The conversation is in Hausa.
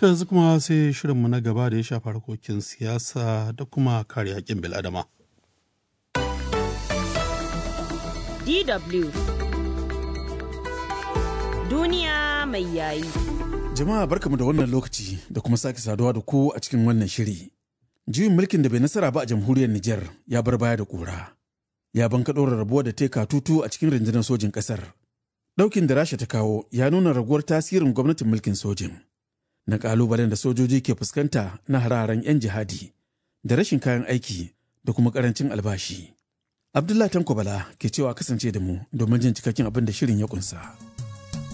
To yanzu kuma sai shirinmu na gaba da ya shafa harkokin siyasa da kuma kare haƙƙin bil'adama. DW Duniya mai yayi. Jama'a barkamu da wannan lokaci da kuma sake saduwa da ku a cikin wannan shiri. Juyin mulkin da bai nasara ba a jamhuriyar Nijar ya bar baya da ƙura. Ya banka ɗora rabuwa da teka tutu a cikin rundunar sojin ƙasar. Ɗaukin da Rasha ta kawo ya nuna raguwar tasirin gwamnatin mulkin sojin. Na ƙalubalen da sojoji ke fuskanta na hararen 'yan jihadi da rashin kayan aiki da kuma ƙarancin albashi. Abdullah Tanko Bala ke cewa kasance da mu domin jin cikakken abin da shirin ya kunsa.